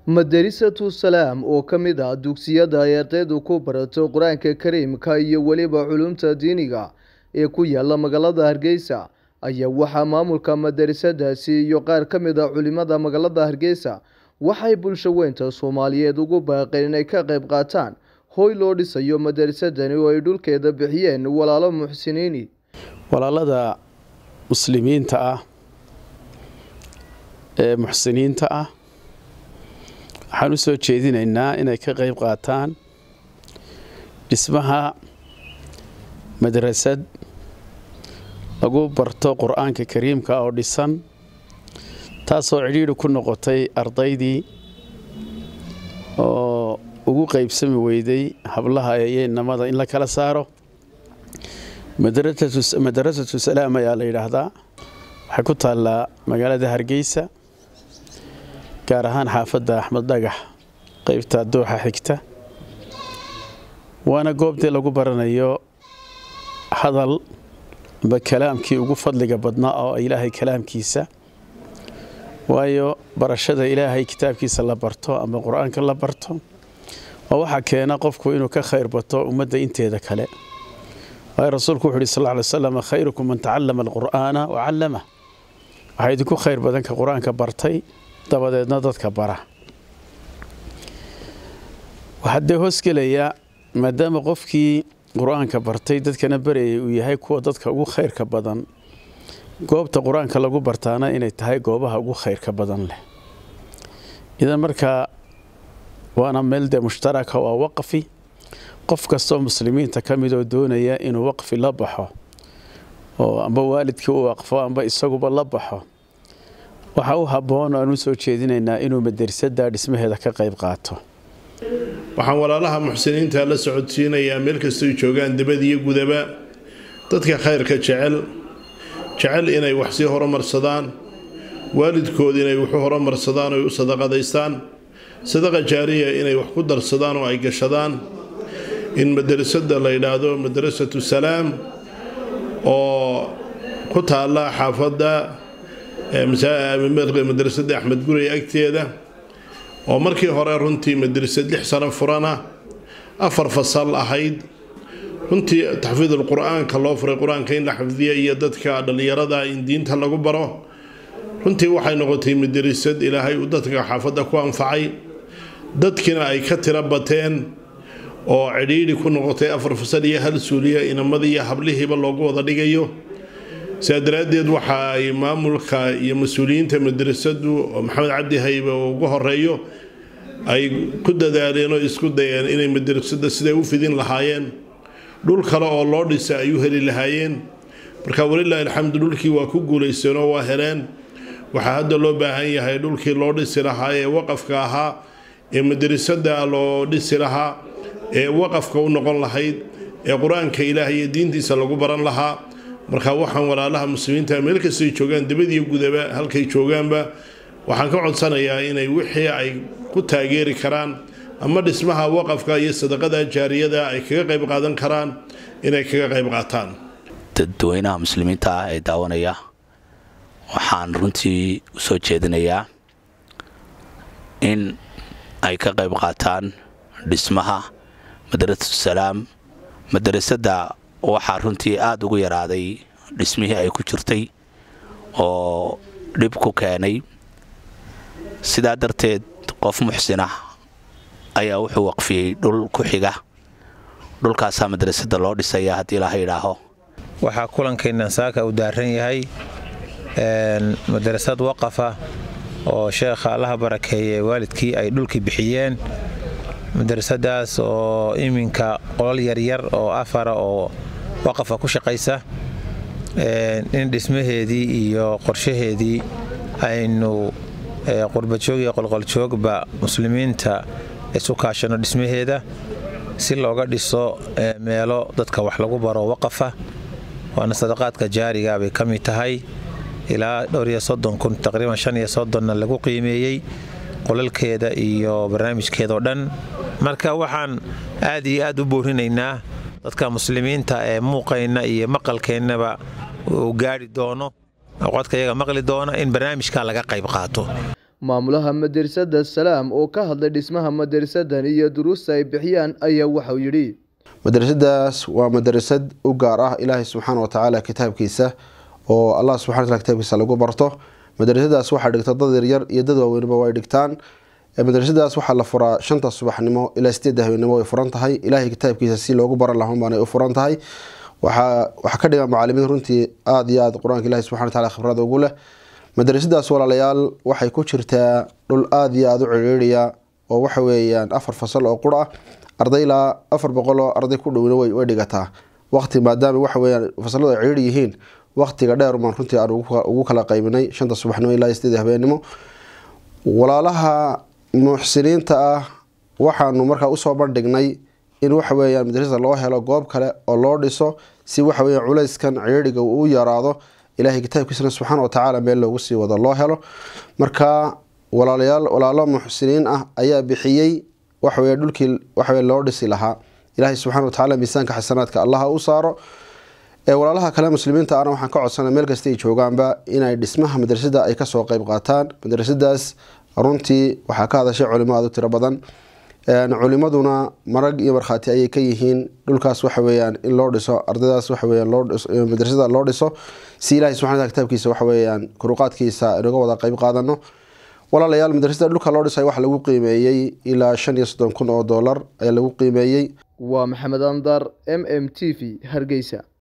Madarasatu Salaam oo ka mid ah dugsiyada ay ardaydu ku barato Qur'aanka Kariimka iyo weliba culuumta diiniga ee ku yaala magaalada Hargeysa ayaa waxaa maamulka madarasadaasi iyo qaar ka mid ah culimada magaalada Hargeysa waxay bulshaweynta Soomaaliyeed ugu baaqeen inay ka qayb qaataan hoy loo dhisayo madarasadani oo ay dhulkeeda bixiyeen walaalo muxsiniini walaalada muslimiinta ah ee muxsiniinta ah waxaan u soo jeedinaynaa inay ka qayb qaataan dhismaha madrasad lagu barto qur-aanka kariimka oo dhisan taasoo cidhiidhi ku noqotay ardaydii oo ugu qaybsami weyday hablaha iyo innamada in la kala saaro madarasatu salaam ayaa la yidhaahdaa waxay ku taallaa magaalada hargeysa gaar ahaan xaafadda axmed dhagax qeybta dooxa xigta waana goobtii lagu baranayo hadal amba kalaamkii ugu fadliga badnaa oo ilaahay kalaamkiisa waayo barashada ilaahay kitaabkiisa la barto ama qur-aanka la barto oo waxaa keena qofku inuu ka khayr bato ummadda inteeda kale waayo rasuulku wuxu uhi sal ly slam khayrukum man tacallama alqur'aana wa callamah waxaa idinku khayr badan ka qur-aanka bartay dabadeedna dadka bara waxaa dee hoosgelayaa maadaama qofkii qur-aanka bartay dadkana barayay uu yahay kuwa dadka ugu khayrka badan goobta qur-aanka lagu bartaana inay tahay goobaha ugu khayrka badan leh idan markaa waana meel dee mushtaraka waa waqfi qof kastoo muslimiinta ka mid oo doonaya inuu waqfi la baxo oo amba waalidkii u waqfo amba isaguba la baxo waxaa u habboon aan u soo jeedinaynaa inuu madarsadda dhismaheeda ka qayb qaato waxaan walaalaha muxsiniinta la socodsiinayaa meel kastoy joogaan dibad iyo gudaba dadka khayrka jecel jecel inay wax sii horumarsadaan waalidkood inay waxu horumarsadaan oy u sadaqadaystaan sadaqa jaariya inay wax ku darsadaan oo ay gashadaan in madarasada la yidhaahdo madarasatu salaam oo ku taalla xaafadda madrasadda axmed guray agteeda oo markii hore runtii madrasad lix sano furana afar fasal ahayd runtii taxfiidul qur-aanka loo furay qur-aanka in la xifdiya iyo dadka dhallinyarada in diinta lagu baro runtii waxay noqotay madrasad ilaahay uu dadka xaafadda ku anfacay dadkina ay ka tiro bateen oo cidhiidhi ku noqotay afar fasal iyo hal suuliya inamadii iyo hablihiiba loogu wada dhigayo sidaa daraaddeed waxa ay maamulka iyo mas-uuliyiinta madrasadu oo maxamed cabdi haybe oo ugu horeeyo ay ku dadaaleen oo isku dayeen inay madrasada siday u fidin lahaayeen dhul kale oo loo dhisa ay u heli lahaayeen marka walilaahi alxamdu dhulkii waa ku guulaysteen oo waa heleen waxaa hadda loo baahan yahay dhulkii loo dhisi lahaa ee waqafka ahaa ee madrasada loo dhisi lahaa ee waqafka u noqon lahayd ee qur-aanka ilaah iyo diintiisa lagu baran lahaa marka waxaan walaalaha muslimiinta meel kastay joogaan dibadiyo gudaba halkay joogaanba waxaan ka codsanayaa inay wixii ay ku taageeri karaan ama dhismaha waqafka iyo sadaqada jaariyada ay kaga qayb qaadan karaan inay kaga qayb qaataan dadweynaha muslimiinta ah ee daawanaya waxaan runtii u soo jeedinayaa in ay ka qayb qaataan dhismaha madrasatu salaam madrasadda waxaa runtii aada ugu yaraaday dhismihii ay ku jirtay oo dhib ku keenay sidaa darteed qof muxsinah ayaa wuxuu waqfiyey dhul ku xiga dhulkaasaa madrasadda loo dhisaya haddii laha idhaaho waxaa kulankeenna saaka uu daaran yahay madrasad waqafa oo sheekha allaha barakeeye waalidkii ay dhulkii bixiyeen madrasadaas oo iminka qolal yaryar oo afara oo waqafa ku shaqaysa in dhismaheedii iyo qorshaheedii aynu qurbajoog iyo qolqoljoogba muslimiinta isu kaashano dhismaheeda si looga dhiso meelo dadka wax lagu baro waqafa waana sadaqaadka jaariga bay ka mid tahay ilaa dhowriyo soddon kun taqriiban shan iyo soddonna lagu qiimeeyey qolalkeeda iyo barnaamijkeedao dhan marka waxaan aad iyo aad u boorinaynaa dadka muslimiinta ee muuqayna iyo maqalkeennaba uu gaari doono codka iyaga maqli doona in barnaamijka laga qayb qaato maamulaha madrasada salaam oo ka hadlay dhismaha madrasadan iyo duruusta ay bixiyaan ayaa waxauu yidhi madrasadaas waa madrasad u gaar ah ilaahay subxaana wa tacaala kitaabkiisa oo allah subxana wataala kitaabkiisa lagu barto madrasadaas waxaa dhigta dad yaryar iyo dad waaweynba way dhigtaan madrasadaas waxaa la furaa shanta subaxnimo ilaa sideedda habeenimo way furan tahay ilaahay kitaabkiisa si loogu baran lahan baanay u furan tahay waxaa ka dhigan macaalimiin runtii aada iyo aada qur-aanka ilahi subxana wataala khibrada ugu leh madrasadaas walaalayaal waxay ku jirtaa dhul aada iyo aada u ciriiriya oo waxa weeyaan afar fasal oo qur ah arday ilaa afar boqol oo arday ku dhowna way dhigataa waqti maadaama waxa weyaan fasaladu ay ciriir yihiin waqtiga dheer maan runtii aan ugu kala qaybinay shanta subaxnimo ilaa sideed habeenimo walaalaha muxsiniinta ah waxaanu markaa usoo bandhignay in waxa weyaan madrasada loo helo goob kale oo loo dhiso si waxa weya culayskan ciriiriga uu yaraado ilaahay kitaabkiisana subxaana wa tacaala meel loogu sii wado loo helo marka walaalayaal walaalo muxsiniin ah ayaa bixiyey waxawey dhulkii waxawe loo dhisi lahaa ilaahay subxana wa tacala miisaanka xasanaadka allaha u saaro walaalaha kale muslimiinta ana waxaan ka codsana meel kasta ay joogaanba inay dhismaha madrasada ay kasoo qeyb qaataan madrasadaas runtii waxaa ka hadashay culimo aada u tiro badan culimaduna marag iyo markhaati ayay ka yihiin dhulkaas waxa weyaan in loo dhiso ardaydaas waxaweyan madrasada loo dhiso si ilahay subxana wataala kitaabkiisa waxaweyaan kuruqaadkiisa inaga wada qeyb qaadano walaalayaal madrasada dhulka loo dhisay waxa lagu qiimeeyey ilaa shan iyo soddon kun oo dollar ayaa lagu qiimeeyey waa maxamed andar m m t v hargeysa